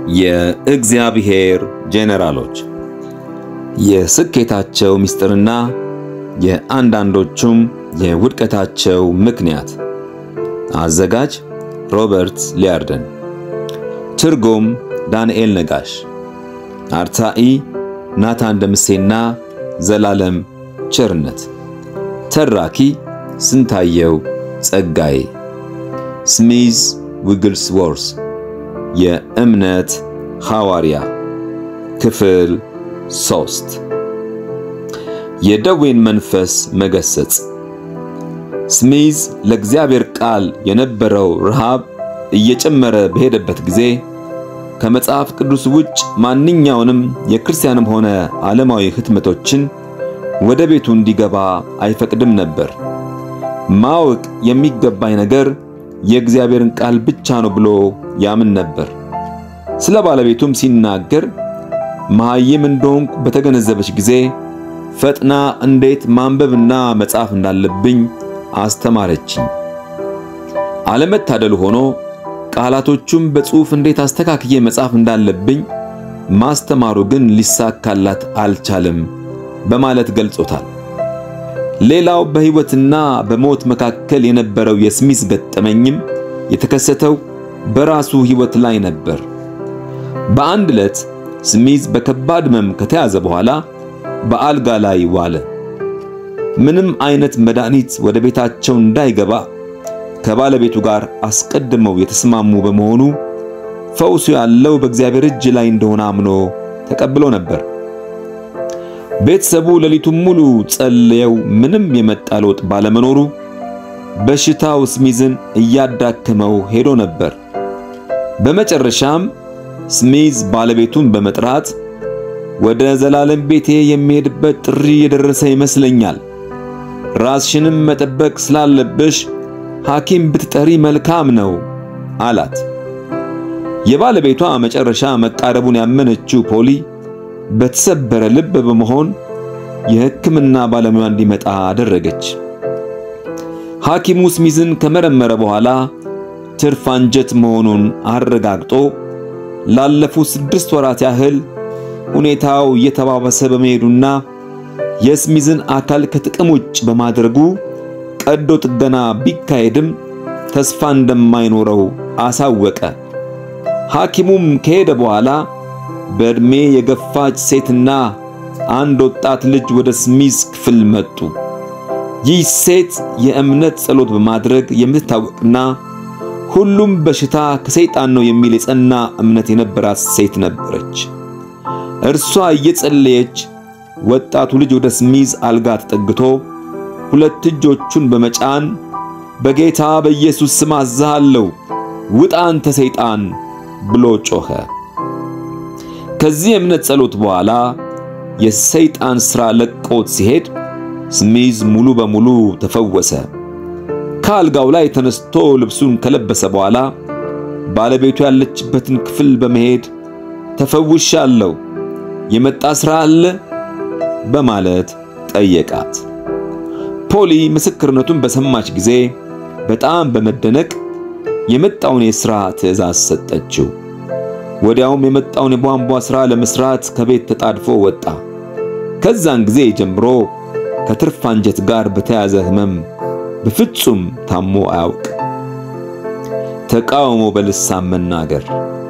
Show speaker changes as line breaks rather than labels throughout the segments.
የእግዚአብሔር ጄኔራሎች የስኬታቸው ምስጢርና የአንዳንዶቹም የውድቀታቸው ምክንያት። አዘጋጅ ሮበርት ሊያርደን። ትርጉም ዳንኤል ነጋሽ። አርታኢ ናታን ደምሴና ዘላለም ቸርነት። ተራኪ ስንታየው ጸጋዬ። ስሚዝ ዊግልስዎርስ የእምነት ሐዋርያ ክፍል ሶስት የደዌን መንፈስ መገሰጽ። ስሚዝ ለእግዚአብሔር ቃል የነበረው ረሃብ እየጨመረ በሄደበት ጊዜ ከመጽሐፍ ቅዱስ ውጭ ማንኛውንም የክርስቲያንም ሆነ ዓለማዊ ህትመቶችን ወደ ቤቱ እንዲገባ አይፈቅድም ነበር። ማወቅ የሚገባኝ ነገር የእግዚአብሔርን ቃል ብቻ ነው ብሎ ያምን ነበር። ስለ ባለቤቱም ሲናገር መሐይም እንደሆንኩ በተገነዘበች ጊዜ ፈጥና እንዴት ማንበብና መጻፍ እንዳለብኝ አስተማረችኝ። አለመታደሉ ሆኖ ቃላቶቹም በጽሑፍ እንዴት አስተካክዬ መጻፍ እንዳለብኝ ማስተማሩ ግን ሊሳካላት አልቻለም በማለት ገልጾታል። ሌላው በሕይወትና በሞት መካከል የነበረው የስሚዝ ገጠመኝም የተከሰተው በራሱ ሕይወት ላይ ነበር። በአንድ ዕለት ስሚዝ በከባድ ሕመም ከተያዘ በኋላ በአልጋ ላይ ዋለ። ምንም አይነት መድኃኒት ወደ ቤታቸው እንዳይገባ ከባለቤቱ ጋር አስቀድመው የተስማሙ በመሆኑ ፈውሱ ያለው በእግዚአብሔር እጅ ላይ እንደሆነ አምኖ ተቀብሎ ነበር። ቤተሰቡ ሌሊቱን ሙሉ ጸልየው ምንም የመጣ ለውጥ ባለመኖሩ በሽታው ስሚዝን እያዳከመው ሄዶ ነበር። በመጨረሻም ስሚዝ ባለቤቱን በመጥራት ወደ ዘላለም ቤቴ የሚሄድበት ጥሪ የደረሰ ይመስለኛል፣ ራስሽንም መጠበቅ ስላለብሽ ሐኪም ብትጠሪ መልካም ነው አላት። የባለቤቷ መጨረሻ መቃረቡን ያመነችው ፖሊ በተሰበረ ልብ በመሆን የሕክምና ባለሙያ እንዲመጣ አደረገች። ሐኪሙ ስሚዝን ከመረመረ በኋላ ትርፍ አንጀት መሆኑን አረጋግጦ ላለፉት ስድስት ወራት ያህል ሁኔታው እየተባባሰ በመሄዱና የስሚዝን አካል ከጥቅም ውጭ በማድረጉ ቀዶ ጥገና ቢካሄድም ተስፋ እንደማይኖረው አሳወቀ። ሐኪሙም ከሄደ በኋላ በዕድሜ የገፋች ሴትና አንድ ወጣት ልጅ ወደ ስሚዝ ክፍል መጡ። ይህ ሴት የእምነት ጸሎት በማድረግ የምትታወቅና ሁሉም በሽታ ከሰይጣን ነው የሚል የጸና እምነት የነበራት ሴት ነበረች። እርሷ እየጸለየች ወጣቱ ልጅ ወደ ስሚዝ አልጋ ተጠግቶ ሁለት እጆቹን በመጫን በጌታ በኢየሱስ ስም አዝሃለሁ፣ ውጣ አንተ ሰይጣን ብሎ ጮኸ። ከዚህ የእምነት ጸሎት በኋላ የሰይጣን ሥራ ለቆት ሲሄድ ስሚዝ ሙሉ በሙሉ ተፈወሰ። ከአልጋው ላይ ተነስቶ ልብሱን ከለበሰ በኋላ ባለቤቱ ያለችበትን ክፍል በመሄድ ተፈውሻለሁ፣ የመጣ ሥራ አለ በማለት ጠየቃት። ፖሊ ምስክርነቱን በሰማች ጊዜ በጣም በመደነቅ የመጣውን የሥራ ትዕዛዝ ሰጠችው። ወዲያውም የመጣውን የቧንቧ ሥራ ለመስራት ከቤት ተጣድፎ ወጣ። ከዛን ጊዜ ጀምሮ ከትርፍ አንጀት ጋር በተያዘ ሕመም በፍጹም ታሞ አያውቅ። ተቃውሞ በልሳን መናገር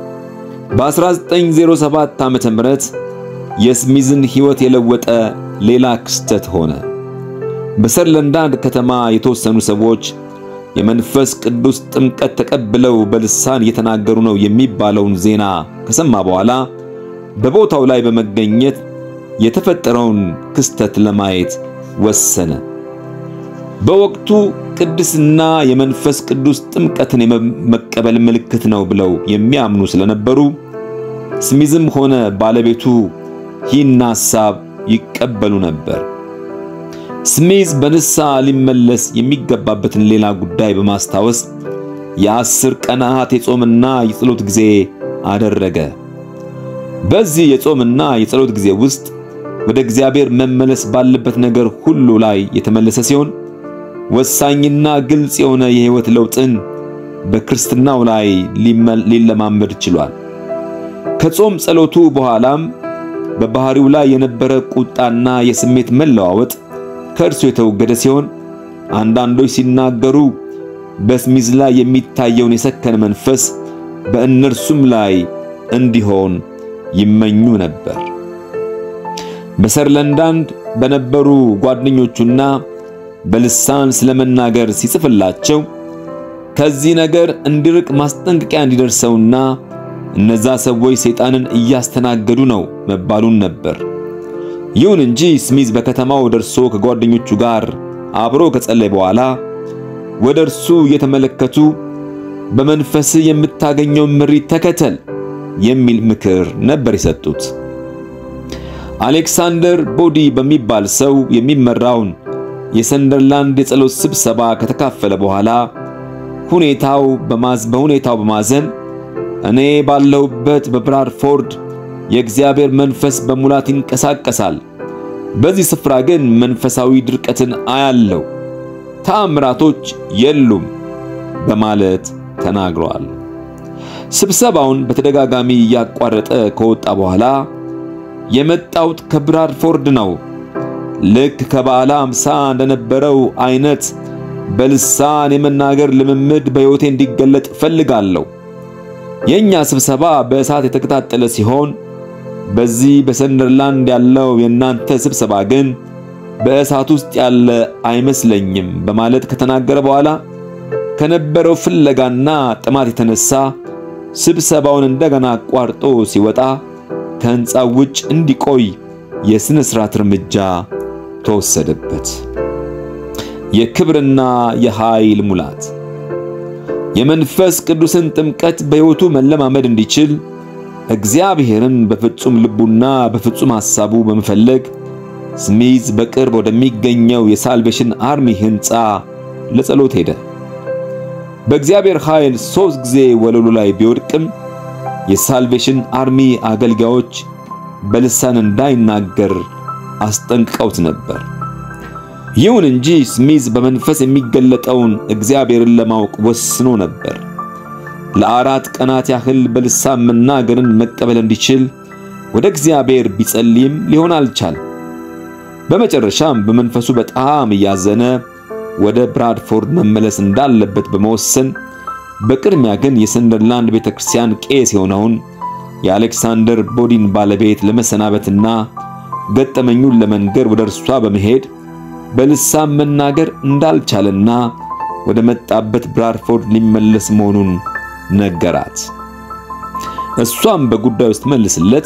በ1907 ዓመተ ምህረት የስሚዝን ሕይወት የለወጠ ሌላ ክስተት ሆነ። በሰርለንዳንድ ከተማ የተወሰኑ ሰዎች የመንፈስ ቅዱስ ጥምቀት ተቀብለው በልሳን እየተናገሩ ነው የሚባለውን ዜና ከሰማ በኋላ በቦታው ላይ በመገኘት የተፈጠረውን ክስተት ለማየት ወሰነ። በወቅቱ ቅድስና የመንፈስ ቅዱስ ጥምቀትን የመቀበል ምልክት ነው ብለው የሚያምኑ ስለነበሩ ስሚዝም ሆነ ባለቤቱ ይህን ሐሳብ ይቀበሉ ነበር። ስሚዝ በንስሐ ሊመለስ የሚገባበትን ሌላ ጉዳይ በማስታወስ የአስር ቀናት የጾምና የጸሎት ጊዜ አደረገ። በዚህ የጾምና የጸሎት ጊዜ ውስጥ ወደ እግዚአብሔር መመለስ ባለበት ነገር ሁሉ ላይ የተመለሰ ሲሆን ወሳኝና ግልጽ የሆነ የሕይወት ለውጥን በክርስትናው ላይ ሊለማመድ ችሏል። ከጾም ጸሎቱ በኋላም በባህሪው ላይ የነበረ ቁጣና የስሜት መለዋወጥ ከእርሱ የተወገደ ሲሆን አንዳንዶች ሲናገሩ በስሚዝ ላይ የሚታየውን የሰከነ መንፈስ በእነርሱም ላይ እንዲሆን ይመኙ ነበር። በሰርለንዳንድ በነበሩ ጓደኞቹና በልሳን ስለመናገር ሲጽፍላቸው ከዚህ ነገር እንዲርቅ ማስጠንቀቂያ እንዲደርሰውና እነዛ ሰዎች ሰይጣንን እያስተናገዱ ነው መባሉን ነበር። ይሁን እንጂ ስሚዝ በከተማው ደርሶ ከጓደኞቹ ጋር አብሮ ከጸለይ በኋላ ወደ እርሱ እየተመለከቱ በመንፈስ የምታገኘውን ምሪት ተከተል የሚል ምክር ነበር የሰጡት። አሌክሳንደር ቦዲ በሚባል ሰው የሚመራውን የሰንደርላንድ የጸሎት ስብሰባ ከተካፈለ በኋላ ሁኔታው በማዝ በሁኔታው በማዘን እኔ ባለሁበት በብራድፎርድ የእግዚአብሔር መንፈስ በሙላት ይንቀሳቀሳል፣ በዚህ ስፍራ ግን መንፈሳዊ ድርቀትን አያለው፣ ተአምራቶች የሉም በማለት ተናግሯል። ስብሰባውን በተደጋጋሚ እያቋረጠ ከወጣ በኋላ የመጣሁት ከብራድፎርድ ነው። ልክ ከበዓለ ሃምሳ እንደነበረው አይነት በልሳን የመናገር ልምምድ በሕይወቴ እንዲገለጥ እፈልጋለሁ። የኛ ስብሰባ በእሳት የተቀጣጠለ ሲሆን በዚህ በሰንደርላንድ ያለው የእናንተ ስብሰባ ግን በእሳት ውስጥ ያለ አይመስለኝም በማለት ከተናገረ በኋላ ከነበረው ፍለጋና ጥማት የተነሳ ስብሰባውን እንደገና አቋርጦ ሲወጣ ከሕንፃው ውጭ እንዲቆይ የሥነ ሥርዓት እርምጃ ተወሰደበት። የክብርና የኃይል ሙላት የመንፈስ ቅዱስን ጥምቀት በሕይወቱ መለማመድ እንዲችል እግዚአብሔርን በፍጹም ልቡና በፍጹም ሐሳቡ በመፈለግ ስሚዝ በቅርብ ወደሚገኘው የሳልቬሽን አርሚ ሕንፃ ለጸሎት ሄደ። በእግዚአብሔር ኃይል ሦስት ጊዜ ወለሉ ላይ ቢወድቅም የሳልቬሽን አርሚ አገልጋዮች በልሳን እንዳይናገር አስጠንቅቀውት ነበር። ይሁን እንጂ ስሚዝ በመንፈስ የሚገለጠውን እግዚአብሔርን ለማወቅ ወስኖ ነበር። ለአራት ቀናት ያህል በልሳን መናገርን መቀበል እንዲችል ወደ እግዚአብሔር ቢጸልይም ሊሆን አልቻለም። በመጨረሻም በመንፈሱ በጣም እያዘነ ወደ ብራድፎርድ መመለስ እንዳለበት በመወሰን በቅድሚያ ግን የሰንደርላንድ ቤተክርስቲያን ቄስ የሆነውን የአሌክሳንደር ቦዲን ባለቤት ለመሰናበትና ገጠመኙን ለመንገር ወደ እርሷ በመሄድ በልሳን መናገር እንዳልቻለና ወደ መጣበት ብራድፎርድ ሊመለስ መሆኑን ነገራት። እሷም በጉዳዩ ውስጥ መልስለት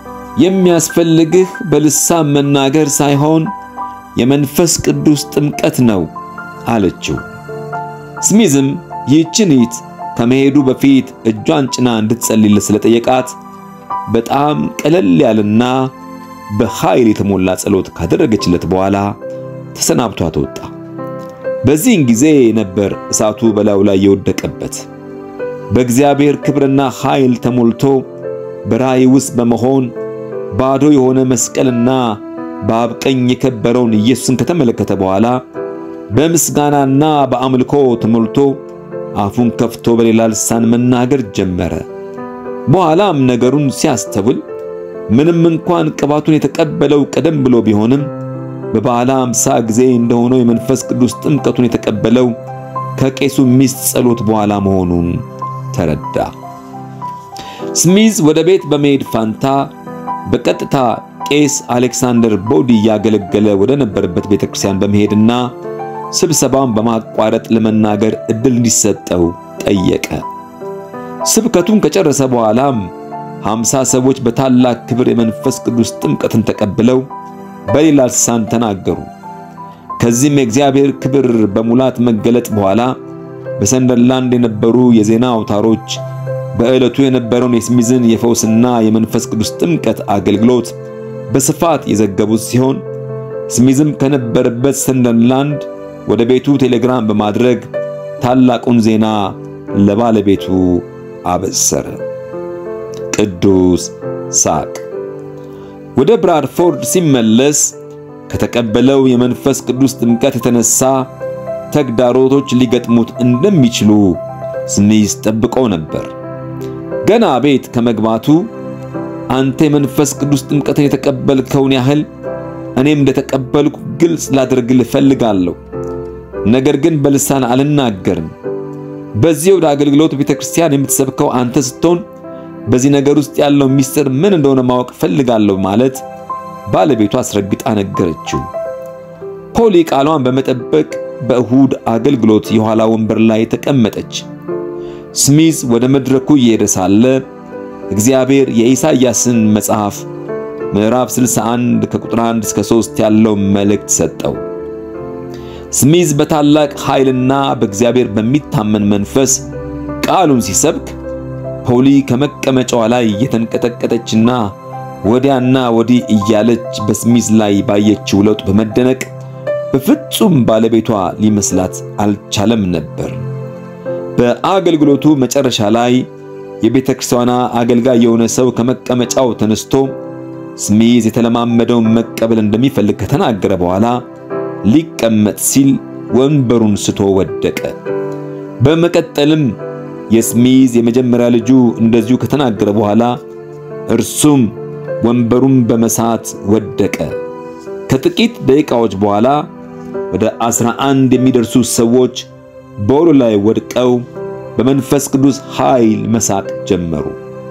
የሚያስፈልግህ በልሳን መናገር ሳይሆን የመንፈስ ቅዱስ ጥምቀት ነው አለችው። ስሚዝም ይህችን ይት ከመሄዱ በፊት እጇን ጭና እንድትጸልይለት ስለጠየቃት በጣም ቀለል ያለና በኃይል የተሞላ ጸሎት ካደረገችለት በኋላ ተሰናብቷት ወጣ። በዚህን ጊዜ ነበር እሳቱ በላዩ ላይ የወደቀበት። በእግዚአብሔር ክብርና ኃይል ተሞልቶ በራእይ ውስጥ በመሆን ባዶ የሆነ መስቀልና በአብ ቀኝ የከበረውን ኢየሱስን ከተመለከተ በኋላ በምስጋናና በአምልኮ ተሞልቶ አፉን ከፍቶ በሌላ ልሳን መናገር ጀመረ። በኋላም ነገሩን ሲያስተውል ምንም እንኳን ቅባቱን የተቀበለው ቀደም ብሎ ቢሆንም በበዓለ ሃምሳ ጊዜ እንደሆነው የመንፈስ ቅዱስ ጥምቀቱን የተቀበለው ከቄሱ ሚስት ጸሎት በኋላ መሆኑን ተረዳ። ስሚዝ ወደ ቤት በመሄድ ፋንታ በቀጥታ ቄስ አሌክሳንደር ቦዲ እያገለገለ ወደ ነበረበት ቤተክርስቲያን በመሄድና ስብሰባውን በማቋረጥ ለመናገር እድል እንዲሰጠው ጠየቀ። ስብከቱን ከጨረሰ በኋላም ሃምሳ ሰዎች በታላቅ ክብር የመንፈስ ቅዱስ ጥምቀትን ተቀብለው በሌላ ልሳን ተናገሩ። ከዚህም የእግዚአብሔር ክብር በሙላት መገለጥ በኋላ በሰንደርላንድ የነበሩ የዜና አውታሮች በዕለቱ የነበረውን የስሚዝን የፈውስና የመንፈስ ቅዱስ ጥምቀት አገልግሎት በስፋት የዘገቡት ሲሆን ስሚዝም ከነበረበት ሰንደርላንድ ወደ ቤቱ ቴሌግራም በማድረግ ታላቁን ዜና ለባለቤቱ አበሰረ። ቅዱስ ሳቅ ወደ ብራድፎርድ ሲመለስ ከተቀበለው የመንፈስ ቅዱስ ጥምቀት የተነሳ ተግዳሮቶች ሊገጥሙት እንደሚችሉ ስሚዝ ጠብቆ ነበር። ገና ቤት ከመግባቱ አንተ የመንፈስ ቅዱስ ጥምቀትን የተቀበልከውን ያህል እኔም እንደተቀበልኩ ግልጽ ላደርግልህ እፈልጋለሁ። ነገር ግን በልሳን አልናገርም። በዚህ ወደ አገልግሎት ቤተ ክርስቲያን የምትሰብከው አንተ ስትሆን በዚህ ነገር ውስጥ ያለው ሚስጥር ምን እንደሆነ ማወቅ እፈልጋለሁ ማለት ባለቤቷ አስረግጣ ነገረችው። ፖሊ ቃሏን በመጠበቅ በእሁድ አገልግሎት የኋላ ወንበር ላይ ተቀመጠች። ስሚዝ ወደ መድረኩ እየሄደ ሳለ እግዚአብሔር የኢሳይያስን መጽሐፍ ምዕራፍ 61 ከቁጥር 1 እስከ 3 ያለው መልእክት ሰጠው። ስሚዝ በታላቅ ኃይልና በእግዚአብሔር በሚታመን መንፈስ ቃሉን ሲሰብክ ፖሊ ከመቀመጫዋ ላይ እየተንቀጠቀጠችና ወዲያና ወዲህ እያለች በስሚዝ ላይ ባየችው ለውጥ በመደነቅ በፍጹም ባለቤቷ ሊመስላት አልቻለም ነበር። በአገልግሎቱ መጨረሻ ላይ የቤተ ክርስቲያኗ አገልጋይ የሆነ ሰው ከመቀመጫው ተነስቶ ስሚዝ የተለማመደውን መቀበል እንደሚፈልግ ከተናገረ በኋላ ሊቀመጥ ሲል ወንበሩን ስቶ ወደቀ። በመቀጠልም የስሚዝ የመጀመሪያ ልጁ እንደዚሁ ከተናገረ በኋላ እርሱም ወንበሩን በመሳት ወደቀ። ከጥቂት ደቂቃዎች በኋላ ወደ አስራ አንድ የሚደርሱ ሰዎች በወሉ ላይ ወድቀው በመንፈስ ቅዱስ ኃይል መሳቅ ጀመሩ።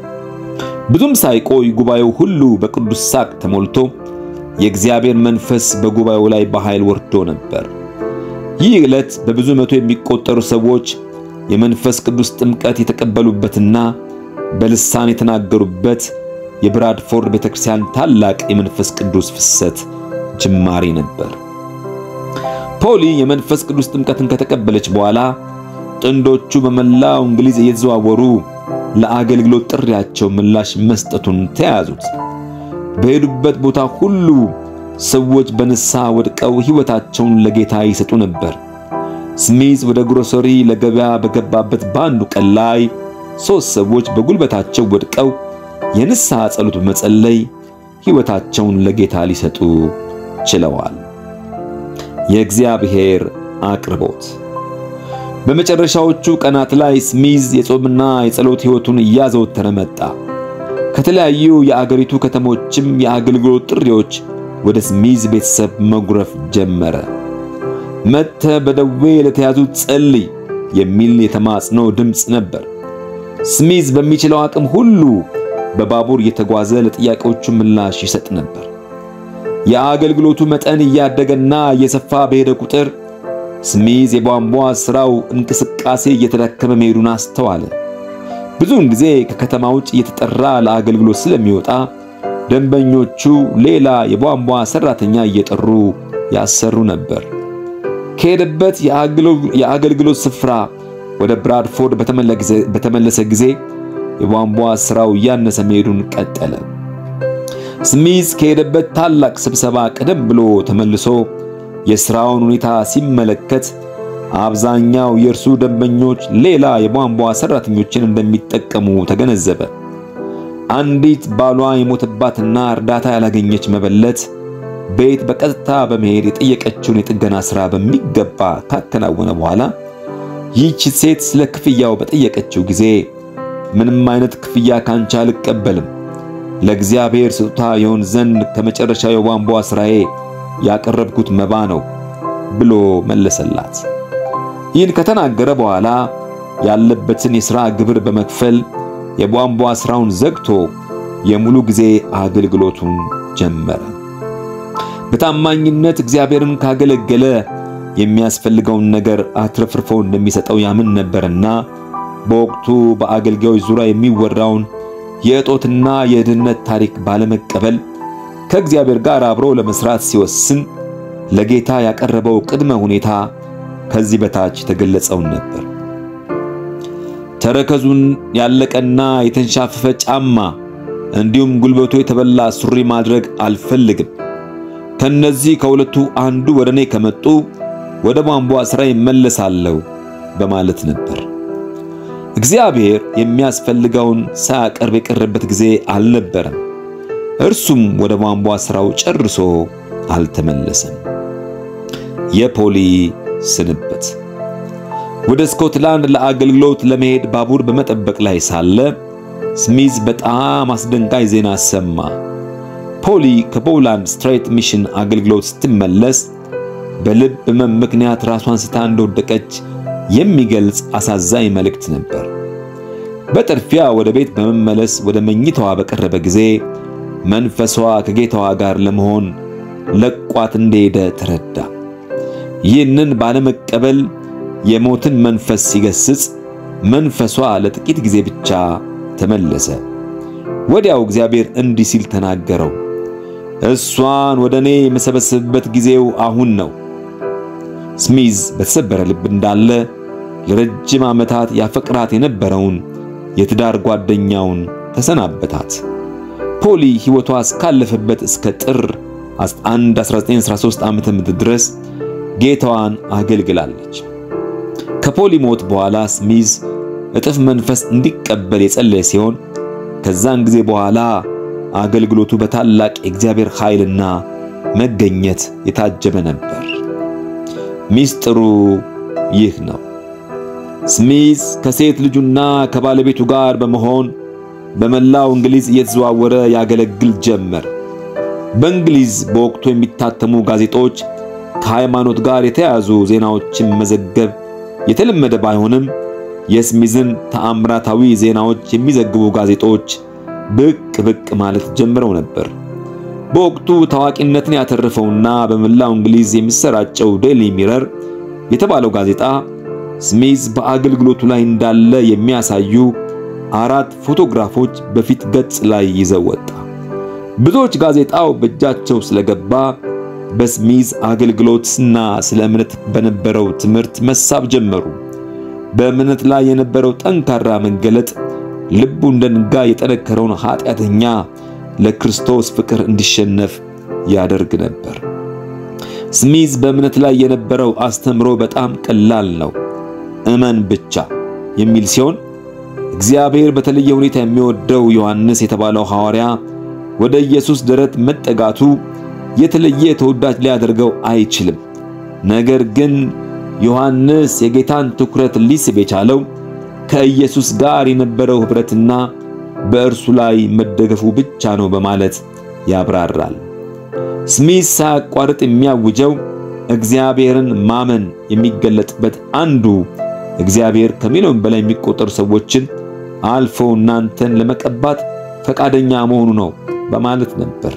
ብዙም ሳይቆይ ጉባኤው ሁሉ በቅዱስ ሳቅ ተሞልቶ የእግዚአብሔር መንፈስ በጉባኤው ላይ በኃይል ወርዶ ነበር። ይህ ዕለት በብዙ መቶ የሚቆጠሩ ሰዎች የመንፈስ ቅዱስ ጥምቀት የተቀበሉበትና በልሳን የተናገሩበት የብራድፎርድ ቤተክርስቲያን ታላቅ የመንፈስ ቅዱስ ፍሰት ጅማሬ ነበር። ፖሊ የመንፈስ ቅዱስ ጥምቀትን ከተቀበለች በኋላ ጥንዶቹ በመላው እንግሊዝ እየተዘዋወሩ ለአገልግሎት ጥሪያቸው ምላሽ መስጠቱን ተያያዙት። በሄዱበት ቦታ ሁሉ ሰዎች በንስሐ ወድቀው ሕይወታቸውን ለጌታ ይሰጡ ነበር። ስሚዝ ወደ ግሮሰሪ ለገበያ በገባበት በአንዱ ቀን ላይ ሦስት ሰዎች በጉልበታቸው ወድቀው የንስሐ ጸሎት በመጸለይ ሕይወታቸውን ለጌታ ሊሰጡ ችለዋል። የእግዚአብሔር አቅርቦት በመጨረሻዎቹ ቀናት ላይ ስሚዝ የጾምና የጸሎት ሕይወቱን እያዘወተረ መጣ። ከተለያዩ የአገሪቱ ከተሞችም የአገልግሎት ጥሪዎች ወደ ስሚዝ ቤተሰብ መጉረፍ ጀመረ። መጥተ በደዌ ለተያዙት ጸልይ የሚል የተማጽኖ ድምፅ ነበር። ስሚዝ በሚችለው አቅም ሁሉ በባቡር እየተጓዘ ለጥያቄዎቹ ምላሽ ይሰጥ ነበር። የአገልግሎቱ መጠን እያደገና እየሰፋ በሄደ ቁጥር ስሚዝ የቧንቧ ሥራው እንቅስቃሴ እየተዳከመ መሄዱን አስተዋለ። ብዙውን ጊዜ ከከተማ ውጭ እየተጠራ ለአገልግሎት ስለሚወጣ ደንበኞቹ ሌላ የቧንቧ ሠራተኛ እየጠሩ ያሰሩ ነበር። ከሄደበት የአገልግሎት ስፍራ ወደ ብራድፎርድ በተመለሰ ጊዜ የቧንቧ ሥራው እያነሰ መሄዱን ቀጠለ። ስሚዝ ከሄደበት ታላቅ ስብሰባ ቀደም ብሎ ተመልሶ የሥራውን ሁኔታ ሲመለከት አብዛኛው የእርሱ ደንበኞች ሌላ የቧንቧ ሠራተኞችን እንደሚጠቀሙ ተገነዘበ። አንዲት ባሏ የሞተባትና እርዳታ ያላገኘች መበለት ቤት በቀጥታ በመሄድ የጠየቀችውን የጥገና ሥራ በሚገባ ካከናወነ በኋላ ይህች ሴት ስለ ክፍያው በጠየቀችው ጊዜ ምንም አይነት ክፍያ ካንቺ አልቀበልም፣ ለእግዚአብሔር ስጦታ ይሆን ዘንድ ከመጨረሻው የቧንቧ ሥራዬ ያቀረብኩት መባ ነው ብሎ መለሰላት። ይህን ከተናገረ በኋላ ያለበትን የሥራ ግብር በመክፈል የቧንቧ ሥራውን ዘግቶ የሙሉ ጊዜ አገልግሎቱን ጀመረ። በታማኝነት እግዚአብሔርን ካገለገለ የሚያስፈልገውን ነገር አትረፍርፎ እንደሚሰጠው ያምን ነበርና በወቅቱ በአገልጋዮች ዙሪያ የሚወራውን የእጦትና የድህነት ታሪክ ባለመቀበል ከእግዚአብሔር ጋር አብሮ ለመስራት ሲወስን ለጌታ ያቀረበው ቅድመ ሁኔታ ከዚህ በታች የተገለጸውን ነበር። ተረከዙን ያለቀና የተንሻፈፈ ጫማ እንዲሁም ጉልበቱ የተበላ ሱሪ ማድረግ አልፈልግም። ከነዚህ ከሁለቱ አንዱ ወደ እኔ ከመጡ ወደ ቧንቧ ሥራ ይመለሳለሁ በማለት ነበር። እግዚአብሔር የሚያስፈልገውን ሳያቀርብ የቀረበት ጊዜ አልነበረም። እርሱም ወደ ቧንቧ ሥራው ጨርሶ አልተመለሰም። የፖሊ ስንብት ወደ ስኮትላንድ ለአገልግሎት ለመሄድ ባቡር በመጠበቅ ላይ ሳለ ስሚዝ በጣም አስደንጋጭ ዜና ሰማ። ፖሊ ከፖላንድ ስትሬት ሚሽን አገልግሎት ስትመለስ በልብ ሕመም ምክንያት ራሷን ስታ እንደወደቀች የሚገልጽ አሳዛኝ መልእክት ነበር። በጥድፊያ ወደ ቤት በመመለስ ወደ መኝታዋ በቀረበ ጊዜ መንፈሷ ከጌታዋ ጋር ለመሆን ለቋት እንደሄደ ተረዳ። ይህንን ባለመቀበል የሞትን መንፈስ ሲገስጽ መንፈሷ ለጥቂት ጊዜ ብቻ ተመለሰ። ወዲያው እግዚአብሔር እንዲህ ሲል ተናገረው፣ እሷን ወደ እኔ የመሰበስብበት ጊዜው አሁን ነው። ስሚዝ በተሰበረ ልብ እንዳለ ለረጅም ዓመታት ያፈቅራት የነበረውን የትዳር ጓደኛውን ተሰናበታት። ፖሊ ሕይወቷ እስካለፈበት እስከ ጥር 1 1913 ዓ.ም ድረስ ጌታዋን አገልግላለች። ከፖሊ ሞት በኋላ ስሚዝ እጥፍ መንፈስ እንዲቀበል የጸለየ ሲሆን ከዛን ጊዜ በኋላ አገልግሎቱ በታላቅ የእግዚአብሔር ኃይልና መገኘት የታጀበ ነበር። ሚስጥሩ ይህ ነው። ስሚዝ ከሴት ልጁና ከባለቤቱ ጋር በመሆን በመላው እንግሊዝ እየተዘዋወረ ያገለግል ጀመር። በእንግሊዝ በወቅቱ የሚታተሙ ጋዜጦች ከሃይማኖት ጋር የተያያዙ ዜናዎችን መዘገብ የተለመደ ባይሆንም የስሚዝን ተአምራታዊ ዜናዎች የሚዘግቡ ጋዜጦች ብቅ ብቅ ማለት ጀምረው ነበር። በወቅቱ ታዋቂነትን ያተረፈውና በመላው እንግሊዝ የሚሰራጨው ዴሊ ሚረር የተባለው ጋዜጣ ስሚዝ በአገልግሎቱ ላይ እንዳለ የሚያሳዩ አራት ፎቶግራፎች በፊት ገጽ ላይ ይዘው ወጣ። ብዙዎች ጋዜጣው በእጃቸው ስለገባ በስሚዝ አገልግሎትና ስለ እምነት በነበረው ትምህርት መሳብ ጀመሩ። በእምነት ላይ የነበረው ጠንካራ መገለጥ ልቡ እንደ ድንጋይ የጠነከረውን ኃጢአተኛ ለክርስቶስ ፍቅር እንዲሸነፍ ያደርግ ነበር። ስሚዝ በእምነት ላይ የነበረው አስተምሮ በጣም ቀላል ነው፣ እመን ብቻ የሚል ሲሆን እግዚአብሔር በተለየ ሁኔታ የሚወደው ዮሐንስ የተባለው ሐዋርያ ወደ ኢየሱስ ደረት መጠጋቱ የተለየ ተወዳጅ ሊያደርገው አይችልም። ነገር ግን ዮሐንስ የጌታን ትኩረት ሊስብ የቻለው ከኢየሱስ ጋር የነበረው ኅብረትና በእርሱ ላይ መደገፉ ብቻ ነው በማለት ያብራራል። ስሚዝ ሳያቋርጥ የሚያውጀው እግዚአብሔርን ማመን የሚገለጥበት አንዱ እግዚአብሔር ከሚሊዮን በላይ የሚቆጠሩ ሰዎችን አልፎ እናንተን ለመቀባት ፈቃደኛ መሆኑ ነው በማለት ነበር።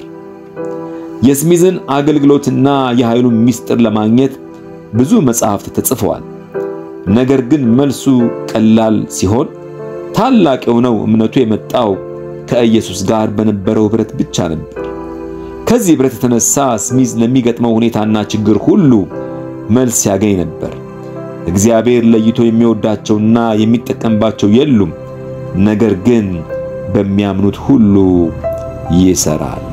የስሚዝን አገልግሎትና የኃይሉን ምስጢር ለማግኘት ብዙ መጻሕፍት ተጽፈዋል። ነገር ግን መልሱ ቀላል ሲሆን ታላቅ የሆነው እምነቱ የመጣው ከኢየሱስ ጋር በነበረው ኅብረት ብቻ ነበር። ከዚህ ኅብረት የተነሳ ስሚዝ ለሚገጥመው ሁኔታና ችግር ሁሉ መልስ ያገኝ ነበር። እግዚአብሔር ለይቶ የሚወዳቸውና የሚጠቀምባቸው የሉም፣ ነገር ግን በሚያምኑት ሁሉ ይሰራል።